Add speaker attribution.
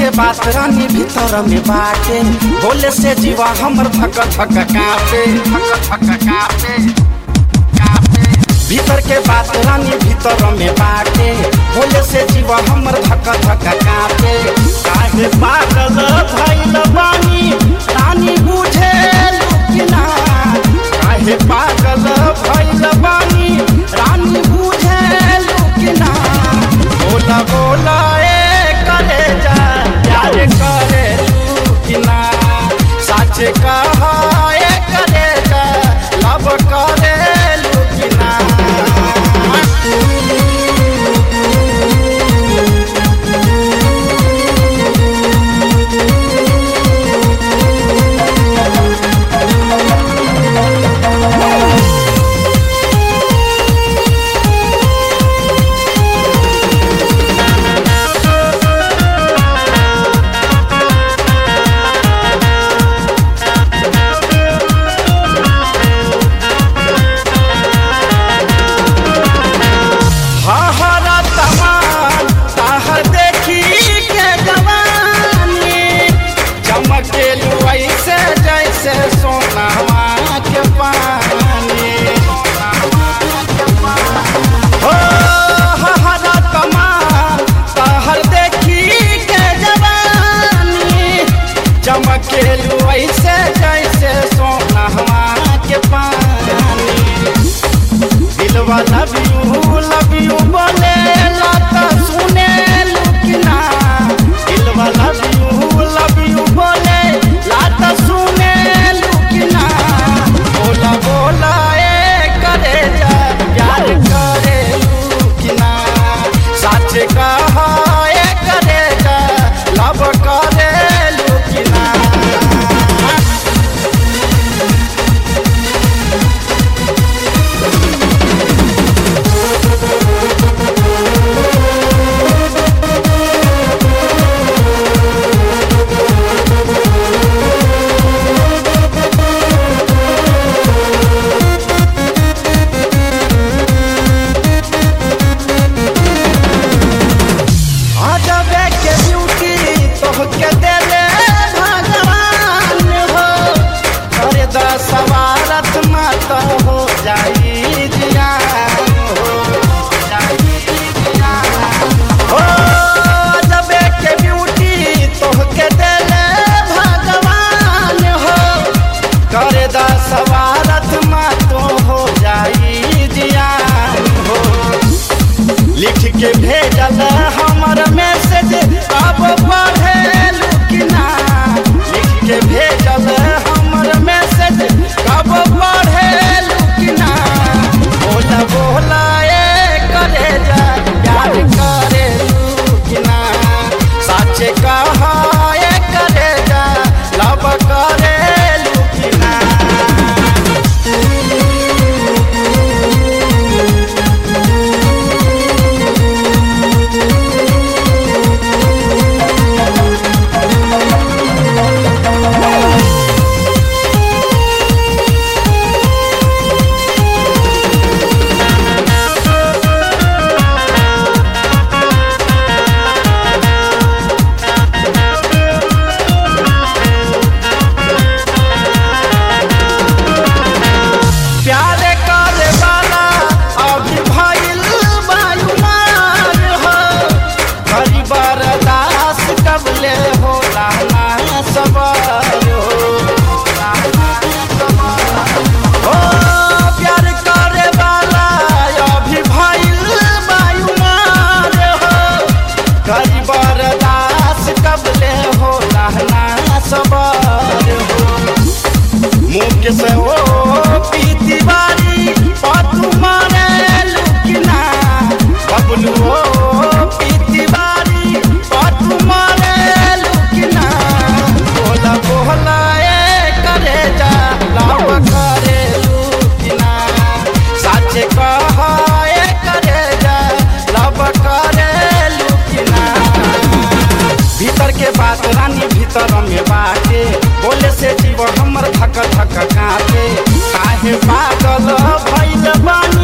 Speaker 1: बात रानी भीतर में बाटे बोले से जीवा हमर धक धक कापे धक धक कापे कापे भीतर के बात रानी भीतर में बाटे बोले से जीवा हमर धक धक कापे काहे पागल भइल बानी रानी बुझे लुकिना काहे पागल भइल बानी रानी बुझे लुकिना बोला बोला ए करे जा प्यार करे लुकिना सच कहा ए करे जा लब करे लुकिना हहरा तमान ताहर देखी के जवानी चमकेलू ऐसे जैसे सोनावा के पानी हो हहरा तमान ताहर देखी के जवानी चमकेलू ऐसे जैसे सोनावा के पानी दिलवा लव यू लव यू बोले लाता सुने लुकिना दिलवा लव यू लव यू बोले लाता सुने लुकिना बोला बोला ए करे जा प्यार करे लुकिना सच कहा ए करे जा लव करे लुकिना अजबे के ब्यूटी तोहके देले भगवान हो करे द सवारत मत हो जाई जियान हो जाई जियान हो अजबे के ब्यूटी तोहके देले भगवान हो करे द सवारत मत हो जाई जियान हो लिख के भेजल हमर मैसेज अब पढ़े लुकिना लिख के भेजल हमर मैसेज कब पढ़े लुकिना बोला बोला ए करे जा प्यार करे लुकिना सच कहा ए करे जा लब करे लुकिना प्यार करे वाला अभी भइल वायुमान हो हरि बरदास कबले होला ना सबर हो ओ प्यार करे वाला अभी भइल वायुमान हो हरि बरदास कबले होला ना सबर हो मुख से ओ पीती बारी पतु मारे लुकिना बबलू ओ पीती बारी पतु मारे लुकिना बोला बोला ए करे जा लाव करे लुकिना सच कहा ए करे जा लव करे लुकिना भीतर के बात रानी भीतर में बाटे बोले से जीव हमर धक धक काटे काहे पागल भइल बानी